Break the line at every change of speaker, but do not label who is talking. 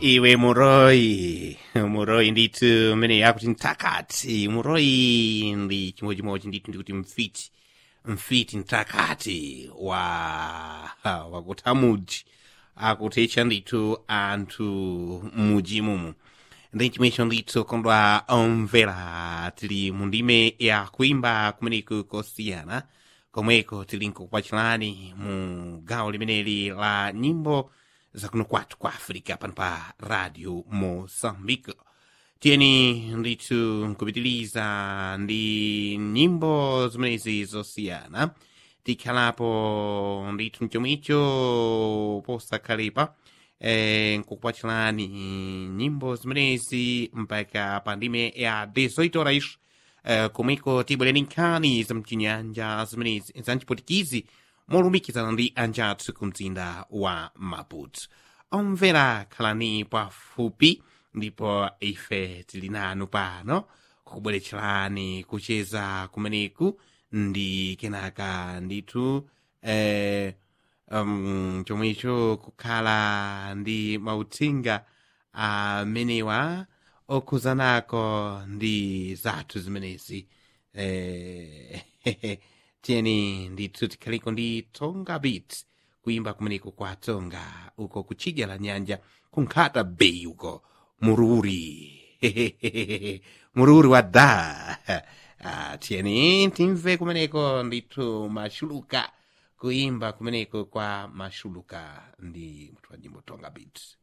iwe muroyi muroyi ndithu mmene yakuti mtakati muroyi ndi chimodzimodzi ndithu ndikuti mfiti mfiti mtakati wa wakutha muji akuthetcha ndithu anthu muji mumu ndi chimwecho ndithu kondwa omvera tili mu ndime ya kuimba kumeneku kosiyana komweko tili nkukupachirani mu gawo limeneli la nyimbo zakuno kwathu kwa africa pano pa radio moçambique tiyeni ndithu nkupitiliza ndi nyimbo zimenezi zosiyana tikhalapo ndithu mchomwicho posakhalepa eh, nkukupachirani nyimbo zimenezi mpaka pa ndime ya 18 horas eh, komweko tibwereni nkhani zamchinyanja zimenezi zamchipotikizi molumikizana ndi anjathu ku mzinda wa maputo omvera khalani pafupi ndipo ife tili nanu pano kukubweretserani kucheza kumeneku ndi kenaka ndithu eh, um, chomwecho kukhala ndi mauthenga amenewa okhuzanako ndi zathu zimenezi eh, tiyeni ndithu tikhaliko ndi tonga beat kuimba kumeneko kwa tonga uko kutsidya la nyanja kunkhata bei uko mururi mururi wa da ah, tiyeni timve kumeneko ndithu mashuluka kuimba kumeneko kwa mashuluka ndi mutu wa nyimbo tonga beat